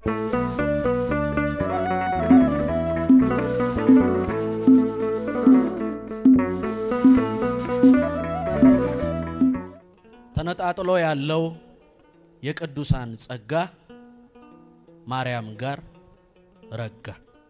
ተነጣጥሎ ያለው የቅዱሳን ጸጋ ማርያም ጋር ረጋ።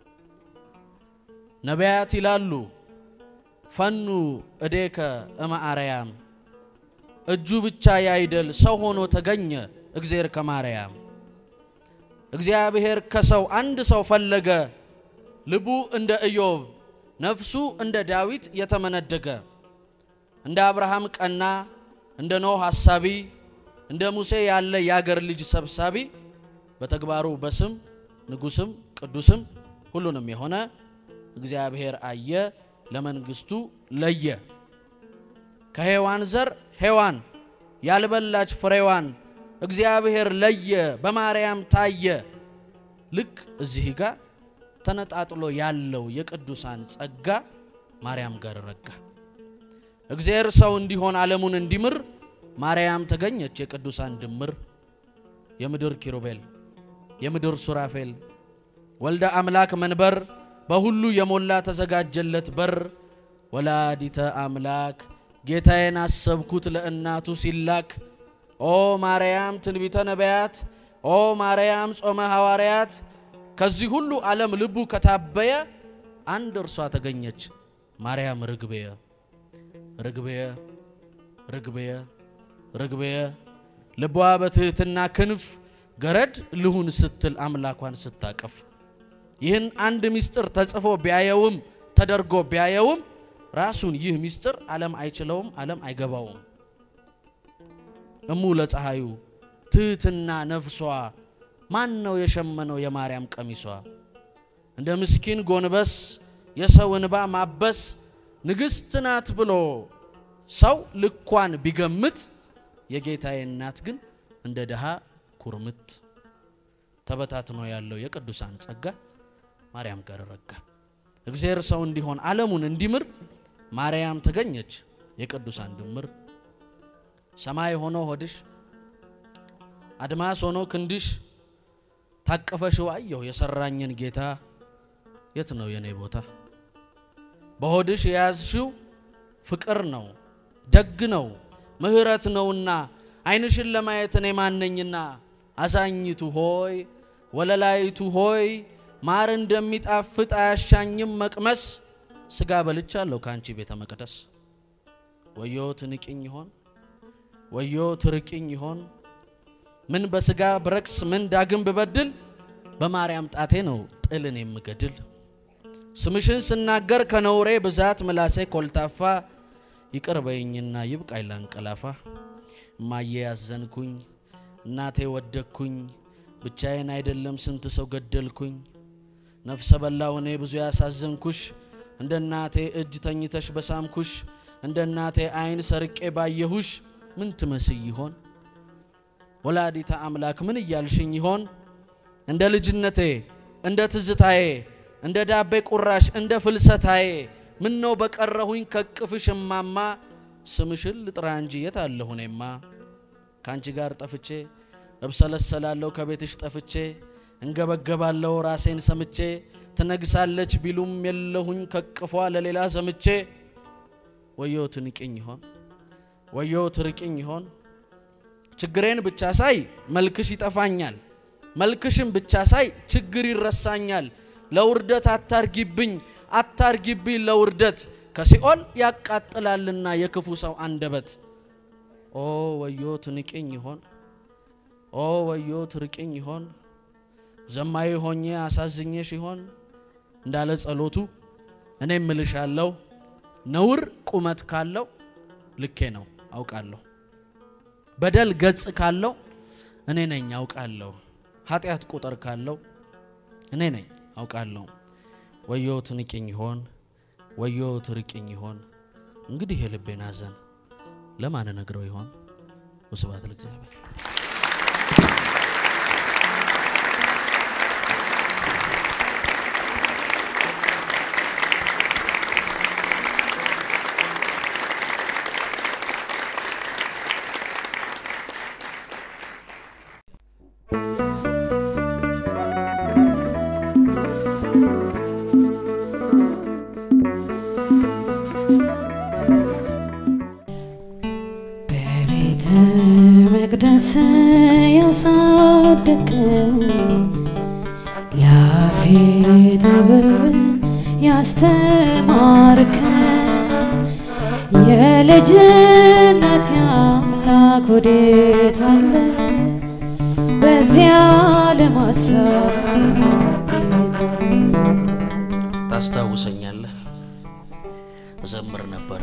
ነቢያት ይላሉ ፈኑ እዴከ እመአርያም እጁ ብቻ ያይደል ሰው ሆኖ ተገኘ እግዚአብሔር ከማርያም እግዚአብሔር ከሰው አንድ ሰው ፈለገ ልቡ እንደ ኢዮብ ነፍሱ እንደ ዳዊት የተመነደገ እንደ አብርሃም ቀና እንደ ኖህ ሐሳቢ እንደ ሙሴ ያለ የአገር ልጅ ሰብሳቢ በተግባሩ በስም ንጉስም ቅዱስም ሁሉንም የሆነ እግዚአብሔር አየ ለመንግስቱ ለየ። ከሔዋን ዘር ሔዋን ያልበላች ፍሬዋን እግዚአብሔር ለየ፣ በማርያም ታየ። ልክ እዚህ ጋር ተነጣጥሎ ያለው የቅዱሳን ጸጋ ማርያም ጋር ረጋ። እግዚአብሔር ሰው እንዲሆን ዓለሙን እንዲምር ማርያም ተገኘች። የቅዱሳን ድምር የምድር ኪሩቤል የምድር ሱራፌል ወልደ አምላክ መንበር በሁሉ የሞላ ተዘጋጀለት በር ወላዲተ አምላክ ጌታዬን አሰብኩት ለእናቱ ሲላክ ኦ ማርያም ትንቢተ ነቢያት ኦ ማርያም ጾመ ሐዋርያት ከዚህ ሁሉ ዓለም ልቡ ከታበየ አንድ እርሷ ተገኘች ማርያም ርግቤየ ርግቤየ ርግቤየ ርግቤየ ልቧ በትህትና ክንፍ ገረድ ልሁን ስትል አምላኳን ስታቀፍ ይህን አንድ ምስጢር ተጽፎ ቢያየውም ተደርጎ ቢያየውም ራሱን ይህ ምስጢር ዓለም አይችለውም፣ ዓለም አይገባውም። እሙ ለፀሐዩ ትህትና ነፍሷ ማን ነው የሸመነው የማርያም ቀሚሷ? እንደ ምስኪን ጎንበስ የሰው እንባ ማበስ ንግሥት ናት ብሎ ሰው ልኳን ቢገምት የጌታዬ እናት ግን እንደ ድሃ ኩርምት ተበታትኖ ያለው የቅዱሳን ጸጋ ማርያም ጋር ረጋ። እግዚአብሔር ሰው እንዲሆን ዓለሙን እንዲምር ማርያም ተገኘች የቅዱሳን ድምር። ሰማይ ሆኖ ሆድሽ አድማስ ሆኖ ክንድሽ ታቀፈሽው አየሁ የሰራኝን ጌታ የት ነው የኔ ቦታ? በሆድሽ የያዝሽው ፍቅር ነው ደግ ነው ምሕረት ነውና ዓይንሽን ለማየት እኔ ማነኝና አዛኝቱ ሆይ ወለላይቱ ሆይ ማር እንደሚጣፍጥ አያሻኝም መቅመስ ስጋ በልቻለሁ ከአንቺ ቤተ መቅደስ። ወዮ ትንቅኝ ይሆን ወዮ ትርቅኝ ይሆን ምን በስጋ ብረክስ ምን ዳግም ብበድል በማርያም ጣቴ ነው ጥልን የምገድል። ስምሽን ስናገር ከነውሬ ብዛት ምላሴ ኮልታፋ ይቅር በይኝና ይብቃኝ ላንቀላፋ። እማዬ ያዘንኩኝ እናቴ ወደኩኝ ብቻዬን አይደለም ስንት ሰው ገደልኩኝ። ነፍሰ በላው እኔ ብዙ ያሳዘንኩሽ እንደ እናቴ እጅ ተኝተሽ በሳምኩሽ እንደ እናቴ ዓይን ሰርቄ ባየሁሽ ምን ትመስይ ይሆን ወላዲተ አምላክ ምን እያልሽኝ ይሆን እንደ ልጅነቴ እንደ ትዝታዬ እንደ ዳቤ ቁራሽ እንደ ፍልሰታዬ ምን ነው በቀረሁኝ ከቅፍሽ እማማ ስምሽን ልጥራ እንጂ የት አለሁ እኔማ ከአንቺ ጋር ጠፍቼ እብሰለሰላለሁ ከቤትሽ ጠፍቼ እንገበገባለሁ ራሴን ሰምቼ ትነግሳለች ቢሉም የለሁኝ ከቅፏ ለሌላ ሰምቼ ወዮ ትንቅኝ ይሆን ወዮ ትርቅኝ ይሆን ችግሬን ብቻ ሳይ መልክሽ ይጠፋኛል መልክሽን ብቻ ሳይ ችግር ይረሳኛል ለውርደት አታርጊብኝ አታርጊብኝ ለውርደት ከሲኦል ያቃጥላልና የክፉ ሰው አንደበት ኦ ወዮ ትንቅኝ ይሆን ኦ ወዮ ትርቅኝ ይሆን ዘማዊ ሆኜ አሳዝኜሽ ይሆን እንዳለ ጸሎቱ እኔ እምልሻለሁ ነውር ቁመት ካለው ልኬ ነው አውቃለሁ በደል ገጽ ካለው እኔ ነኝ አውቃለሁ ኃጢአት ቁጥር ካለው እኔ ነኝ አውቃለሁ ወዮ ትንቅኝ ይሆን ወዮ ትርቅኝ ይሆን እንግዲህ የልቤን ሐዘን ለማን ነግረው ይሆን ወስብሐት ለእግዚአብሔር ያሳደገኝ ላፌ ጥበብን ያስተማርከኝ የልጅነት አምላክ ወዴት አለ በዚያ ለማሳብ ታስታውሰኛለህ? እዘምር ነበረ፣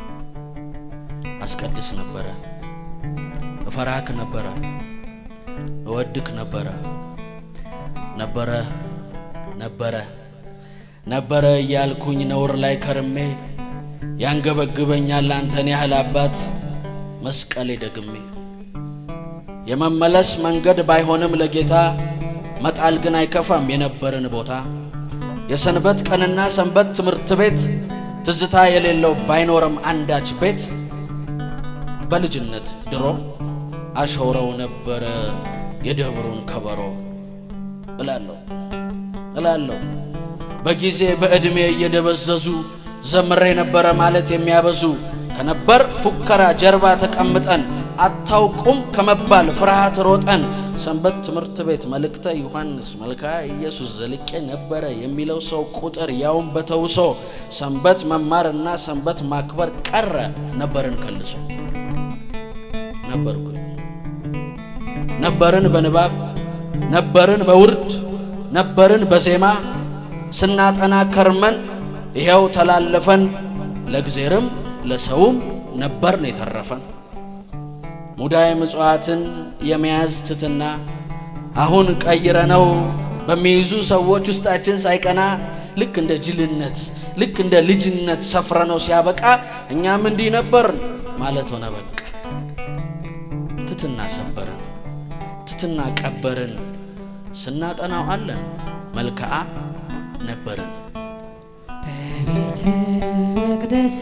አስቀድስ ነበረ፣ እፈራክ ነበረ፣ እወድክ ነበረ ነበረ ነበረ ነበረ እያልኩኝ ነውር ላይ ከርሜ ያንገበግበኛል አንተን ያህል አባት መስቀሌ ደግሜ የመመለስ መንገድ ባይሆንም ለጌታ መጣል ግን አይከፋም የነበርን ቦታ የሰንበት ቀንና ሰንበት ትምህርት ቤት ትዝታ የሌለው ባይኖርም አንዳች ቤት በልጅነት ድሮ አሾረው ነበረ የደብሩን ከበሮ እላለሁ እላለሁ በጊዜ በዕድሜ እየደበዘዙ ዘምሬ ነበረ ማለት የሚያበዙ ከነበር ፉከራ ጀርባ ተቀምጠን አታውቁም ከመባል ፍርሃት ሮጠን ሰንበት ትምህርት ቤት መልእክተ ዮሐንስ መልካ ኢየሱስ ዘልቄ ነበረ የሚለው ሰው ቁጥር ያውም በተውሶ ሰንበት መማርና ሰንበት ማክበር ቀረ ነበርን ከልሶ ነበርኩ ነበርን በንባብ ነበርን በውርድ ነበርን በዜማ ስናጠና ከርመን ይኸው ተላለፈን ለእግዜርም ለሰውም ነበርን የተረፈን ሙዳየ ምጽዋትን የመያዝ ትትና አሁን ቀይረነው በሚይዙ ሰዎች ውስጣችን ሳይቀና ልክ እንደ ጅልነት ልክ እንደ ልጅነት ሰፍረነው ሲያበቃ እኛም እንዲህ ነበርን ማለት ሆነ በቃ ትትና ሰበርን ትትና ቀበርን ስናጠናው አለን መልክዓ ነበርን በቤተ መቅደስ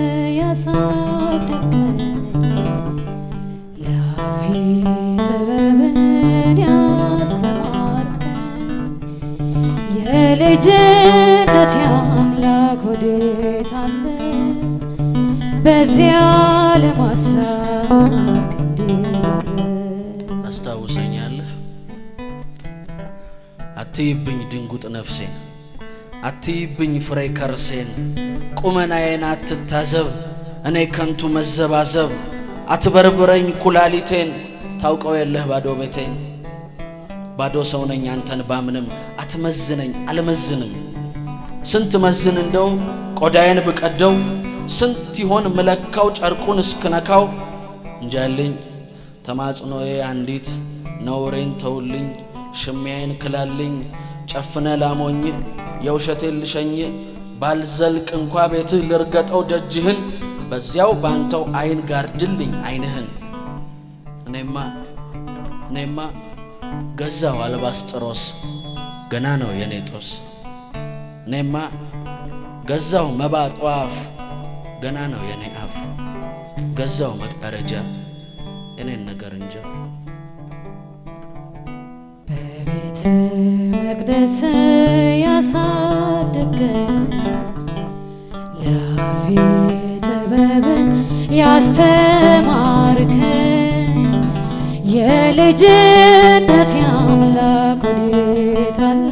ያሳደገኝ ላፌ ጥበብን ያስተማርከኝ የልጅነት አምላክ ወዴት አለ በዚያ ለማሳብ ክንድዛለ ታስታውሰኛለህ? አትይብኝ ድንጉጥ ነፍሴን፣ አትይብኝ ፍሬ ከርሴን፣ ቁመናዬን አትታዘብ እኔ ከንቱ መዘባዘብ፣ አትበርብረኝ ኩላሊቴን፣ ታውቀው የለህ ባዶ ቤቴን። ባዶ ሰው ነኝ አንተን ባምንም፣ አትመዝነኝ አልመዝንም። ስንት መዝን እንደው ቆዳዬን ብቀደው፣ ስንት ይሆን ምለካው ጨርቁን እስክነካው እንጃልኝ ተማጽኖዬ አንዲት ነውሬን ተውልኝ ሽሚያዬን ክላልኝ ጨፍነ ላሞኝ የውሸቴን ልሸኝ ባልዘልቅ እንኳ ቤትህ ልርገጠው ደጅህን በዚያው ባንተው አይን ጋርድልኝ አይንህን እኔማ እኔማ ገዛው አልባስጥሮስ ገና ነው የኔ ጦስ እኔማ ገዛው መባ ጧፍ ገና ነው የኔ አፍ ገዛው መጋረጃ የኔን ነገር እንጃ በቤተ መቅደስ ያሳደገኝ ላፌ ጥበብን ያስተማርከኝ የልጅነት አምላክ ወዴት አለ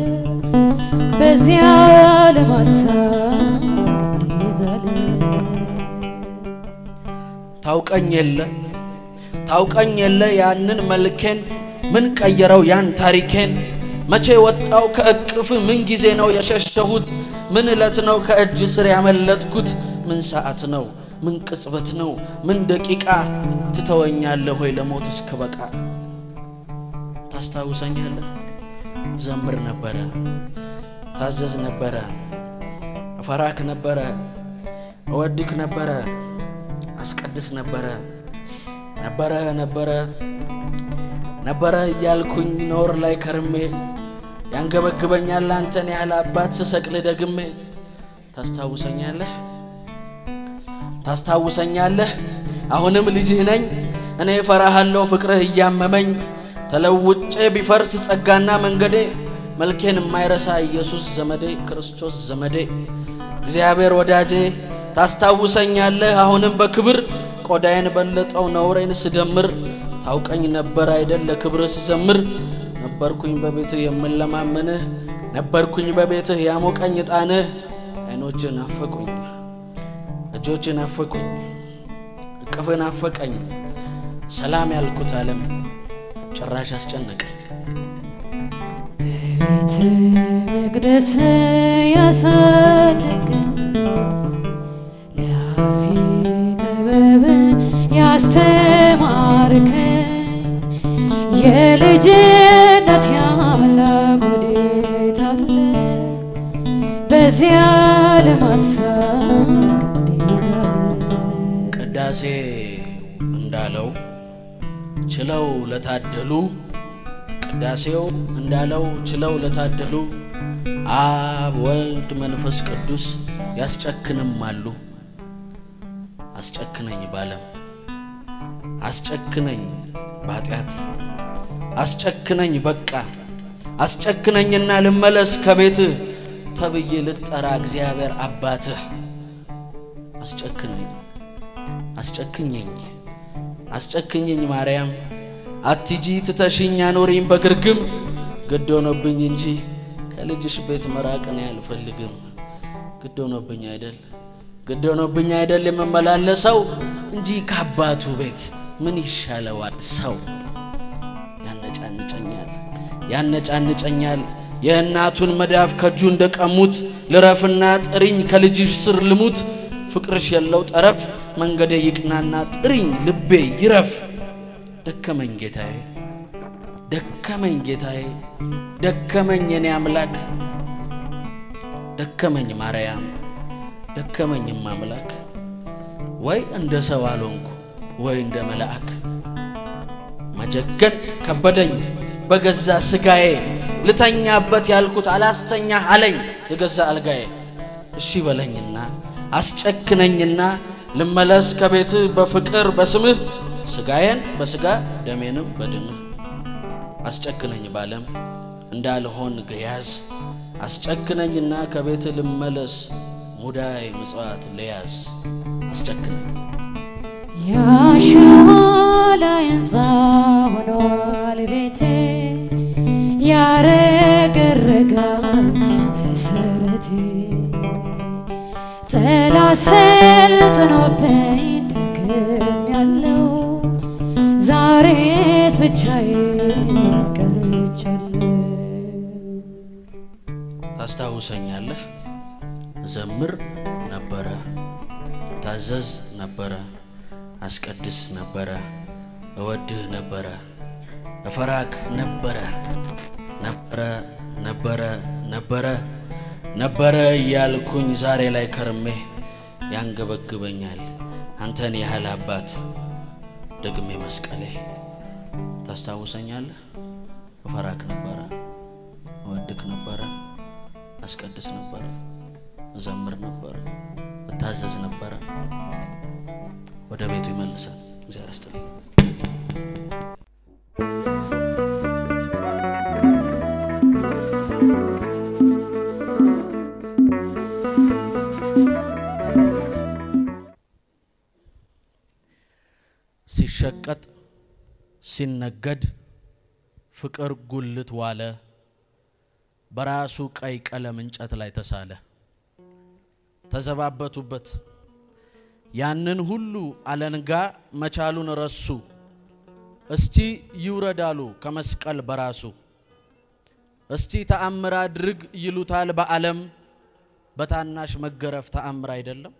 በዚያ ለማሳብ ግዴዛለ ታውቀኝ የለ ታውቀኝ የለ ያንን መልኬን ምን ቀየረው ያን ታሪኬን መቼ ወጣው ከእቅፍ ምን ጊዜ ነው የሸሸሁት ምን ዕለት ነው ከእጅ ስር ያመለጥኩት ምን ሰዓት ነው ምን ቅጽበት ነው ምን ደቂቃ ትተወኛለህ ሆይ ለሞት እስክበቃ ታስታውሰኛለህ ዘምር ነበረ ታዘዝ ነበረ እፈራክ ነበረ እወድክ ነበረ አስቀድስ ነበረ ነበረ ነበረ ነበረ እያልኩኝ ኖር ላይ ከርሜ ያንገበግበኛል አንተን ያህል አባት ስሰቅል ደግሜ ታስታውሰኛለህ ታስታውሰኛለህ አሁንም ልጅህ ነኝ እኔ እፈራሃለሁ ፍቅርህ እያመመኝ ተለውጬ ቢፈርስ ጸጋና መንገዴ መልኬን የማይረሳ ኢየሱስ ዘመዴ ክርስቶስ ዘመዴ እግዚአብሔር ወዳጄ ታስታውሰኛለህ አሁንም በክብር ቆዳዬን በለጠው ነውሬን ስደምር ታውቀኝ ነበር አይደል ለክብርህ ስዘምር ነበርኩኝ በቤትህ የምለማምንህ ነበርኩኝ በቤትህ ያሞቀኝ ዕጣንህ አይኖችህ ናፈቁኝ እጆችህ ናፈቁኝ እቅፍህ ናፈቀኝ ሰላም ያልኩት ዓለም ጭራሽ አስጨነቀኝ ቤተ መቅደስ ያሳደገኝ ለአፌ ጥበብን ያስተማርከኝ የልጅነት አምላክ ወዴት አለ? በዚያ ለማሳቅ እንዴት አለ? ቅዳሴ እንዳለው ችለው ለታደሉ ቅዳሴው እንዳለው ችለው ለታደሉ አብ ወልድ መንፈስ ቅዱስ ያስጨክንም አሉ። አስጨክነኝ ባለም አስጨክነኝ በኃጢአት አስጨክነኝ በቃ አስጨክነኝና ልመለስ ከቤትህ ተብዬ ልጠራ እግዚአብሔር አባትህ አስጨክነኝ አስጨክኘኝ አስጨክኘኝ ማርያም አትጂ ትተሽኝ አኖሪኝ በግርግም ግድ ሆኖብኝ እንጂ ከልጅሽ ቤት መራቅን አልፈልግም። ግድ ሆኖብኝ አይደል ግድ ሆኖብኝ አይደል የምመላለሰው እንጂ ከአባቱ ቤት ምን ይሻለዋል ሰው? ያነጫንጨኛል ያነጫንጨኛል የእናቱን መዳፍ ከእጁ እንደቀሙት ልረፍና ጥሪኝ ከልጅሽ ስር ልሙት ፍቅርሽ የለው ጠረፍ መንገዴ ይቅናና ጥሪኝ ልቤ ይረፍ ደከመኝ ጌታዬ ደከመኝ ጌታዬ ደከመኝ የኔ አምላክ ደከመኝ ማርያም ደከመኝም አምላክ ወይ እንደ ሰው አልሆንኩ ወይ እንደ መልአክ መጀገን ከበደኝ በገዛ ስጋዬ ልተኛበት ያልኩት አላስተኛ አለኝ የገዛ አልጋዬ እሺ በለኝና አስጨክነኝና ልመለስ ከቤትህ በፍቅር በስምህ ስጋዬን በስጋ ደሜንም በደምህ አስጨክነኝ ባለም እንዳልሆን ግያዝ አስጨክነኝና ከቤትህ ልመለስ ሙዳይ ምጽዋት ልያዝ አስጨክነኝ ያሻዋ ላይ ሕንፃ ሆኗል ቤቴ ያረገረጋል መሰረቴ ጠላት ሰልጥኖብኝ ደክም ያለው ዛሬስ ብቻዬን ቀርቻለሁ። ታስታውሰኛለህ ዘምር ነበረ ታዘዝ ነበረ አስቀድስ ነበረ እወድህ ነበረ እፈራክ ነበረ ነበረ ነበረ ነበረ ነበረ እያልኩኝ ዛሬ ላይ ከርሜ ያንገበግበኛል አንተን ያህል አባት ደግሜ መስቀሌ ታስታውሰኛለህ እፈራክ ነበረ እወድክ ነበረ አስቀድስ ነበረ እዘምር ነበረ እታዘዝ ነበረ ወደ ቤቱ ይመልሳል እግዚአብሔር ይስጥልኝ ሲሸቀጥ ሲነገድ ፍቅር ጉልት ዋለ በራሱ ቀይ ቀለም እንጨት ላይ ተሳለ ተዘባበቱበት ያንን ሁሉ አለንጋ መቻሉን ረሱ እስቲ ይውረዳሉ ከመስቀል በራሱ እስቲ ተአምር አድርግ ይሉታል በዓለም በታናሽ መገረፍ ተአምር አይደለም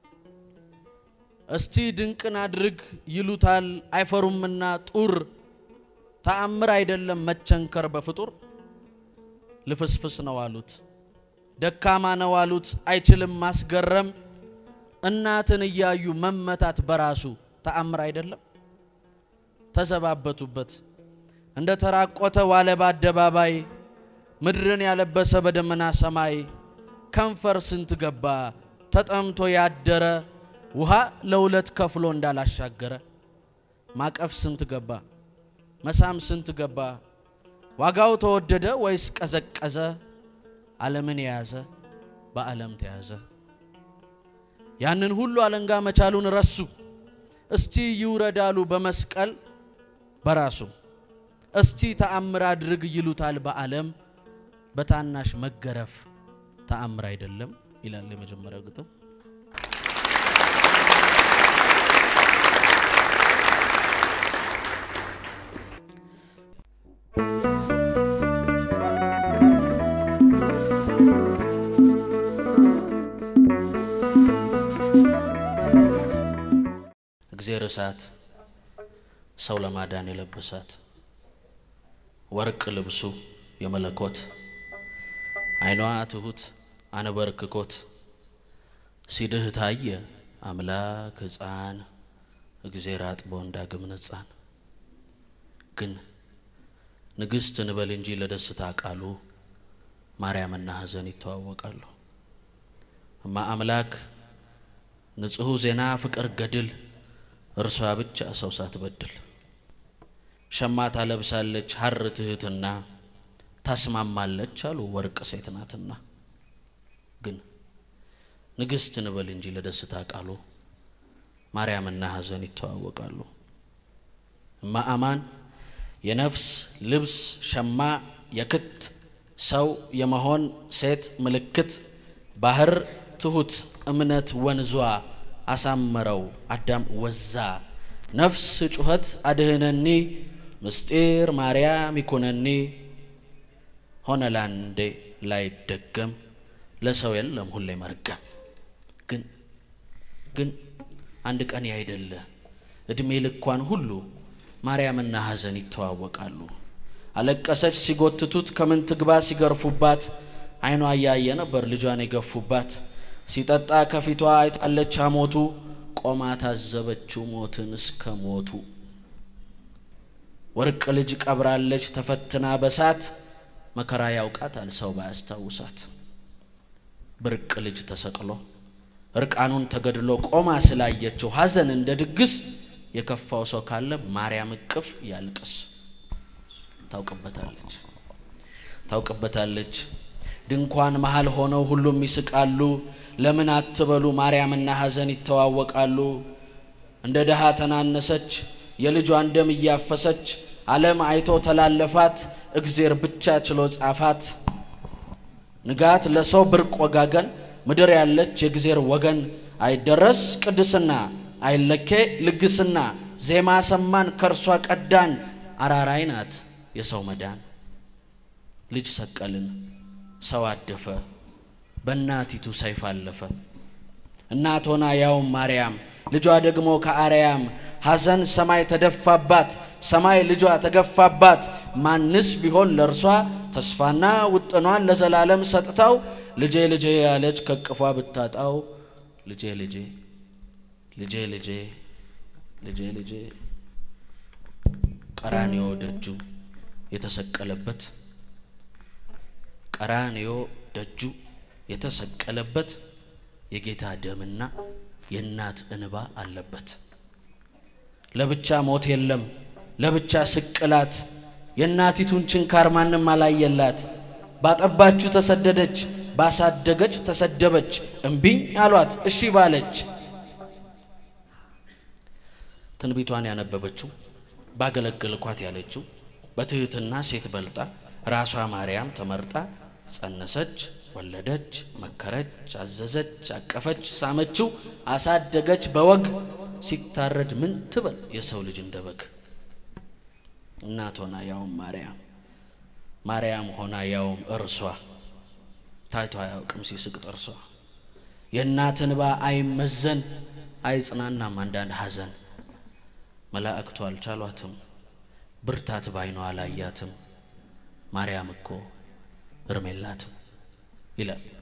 እስቲ ድንቅን አድርግ ይሉታል አይፈሩምና ጡር ተአምር አይደለም መቸንከር በፍጡር ልፍስፍስ ነው አሉት ደካማ ነው አሉት አይችልም ማስገረም እናትን እያዩ መመታት በራሱ ተአምር አይደለም ተዘባበቱበት እንደ ተራቆተ ዋለ በአደባባይ ምድርን ያለበሰ በደመና ሰማይ ከንፈር ስንት ገባ ተጠምቶ ያደረ ውሃ ለሁለት ከፍሎ እንዳላሻገረ ማቀፍ ስንት ገባ መሳም ስንት ገባ ዋጋው ተወደደ ወይስ ቀዘቀዘ ዓለምን የያዘ በዓለም ተያዘ ያንን ሁሉ አለንጋ መቻሉን ረሱ እስቲ ይውረዳሉ በመስቀል በራሱ እስቲ ተአምር አድርግ ይሉታል በዓለም በታናሽ መገረፍ ተአምር አይደለም ይላል የመጀመሪያው ግጥም። እግዜር እሳት ሰው ለማዳን የለበሳት ወርቅ ልብሱ የመለኮት ዓይኗ ትሁት አነበርክኮት ሲድህ ታየ አምላክ ሕፃን እግዜር አጥቦ እንዳግም ነጻን ግን ንግሥት እንበል እንጂ ለደስታ ቃሉ ማርያምና ሐዘን ይተዋወቃሉ። እማ አምላክ ንጹሑ ዜና ፍቅር ገድል እርሷ ብቻ ሰው ሳትበድል ሸማ ታለብሳለች ሐር ትህትና ታስማማለች አሉ ወርቅ ሴት ናትና። ግን ንግሥት እንበል እንጂ ለደስታ ቃሉ ማርያምና ሐዘን ይተዋወቃሉ። እማ አማን የነፍስ ልብስ ሸማ የክት ሰው የመሆን ሴት ምልክት ባህር ትሁት እምነት ወንዟ አሳመረው አዳም ወዛ ነፍስ ጩኸት አድህነኒ ምስጢር ማርያም ይኩነኒ ሆነ ላንዴ ላይደገም ለሰው የለም ሁሌ መርገም ግን ግን አንድ ቀን ያይደለ እድሜ ልኳን ሁሉ ማርያምና ሐዘን ይተዋወቃሉ። አለቀሰች ሲጎትቱት ከምን ትግባ ሲገርፉባት ዓይኗ እያየ ነበር ልጇን የገፉባት ሲጠጣ ከፊቷ አይጣለች ሐሞቱ ቆማ ታዘበችው ሞትን እስከ ሞቱ ወርቅ ልጅ ቀብራለች ተፈትና በሳት መከራ ያውቃታል ሰው ባያስታውሳት ብርቅ ልጅ ተሰቅሎ እርቃኑን ተገድሎ ቆማ ስላየችው ሐዘን እንደ ድግስ የከፋው ሰው ካለ ማርያም እቅፍ ያልቅስ። ታውቅበታለች ታውቅበታለች። ድንኳን መሃል ሆነው ሁሉም ይስቃሉ። ለምን አትበሉ ማርያምና ሐዘን ይተዋወቃሉ። እንደ ድሃ ተናነሰች የልጇን ደም እያፈሰች ዓለም አይቶ ተላለፋት እግዜር ብቻ ችሎ ጻፋት። ንጋት ለሰው ብርቅ ወጋገን ምድር ያለች የእግዜር ወገን አይደረስ ቅድስና አይለኬ ልግስና ዜማ ሰማን ከእርሷ ቀዳን አራራይ ናት የሰው መዳን ልጅ ሰቀልን ሰው አደፈ በእናቲቱ ሰይፍ አለፈ እናት ሆና ያውም ማርያም ልጇ ደግሞ ከአርያም ሐዘን ሰማይ ተደፋባት ሰማይ ልጇ ተገፋባት ማንስ ቢሆን ለእርሷ ተስፋና ውጥኗን ለዘላለም ሰጥታው ልጄ ልጄ ያለች ከቅፏ ብታጣው ልጄ ልጄ ልጄ ልጄ ልጄ ልጄ ቀራንዮ ደጁ የተሰቀለበት ቀራንዮ ደጁ የተሰቀለበት የጌታ ደምና የእናት እንባ አለበት። ለብቻ ሞት የለም ለብቻ ስቅላት የእናቲቱን ችንካር ማንም አላየላት። ባጠባችሁ ተሰደደች፣ ባሳደገች ተሰደበች። እምቢኝ አሏት እሺ ባለች። ትንቢቷን ያነበበችው ባገለገልኳት ያለችው በትህትና ሴት በልጣ ራሷ ማርያም ተመርጣ ጸነሰች፣ ወለደች፣ መከረች፣ አዘዘች፣ አቀፈች፣ ሳመችው፣ አሳደገች በወግ ሲታረድ ምን ትበል የሰው ልጅ እንደ በግ እናት ሆና ያውም ማርያም ማርያም ሆና ያውም እርሷ ታይቶ አያውቅም ሲስቅ ጥርሷ የእናት እንባ አይመዘን አይጽናናም አንዳንድ ሐዘን መላእክቱ አልቻሏትም ብርታት ባይኗ አላያትም ማርያም እኮ እርም የላትም ይላል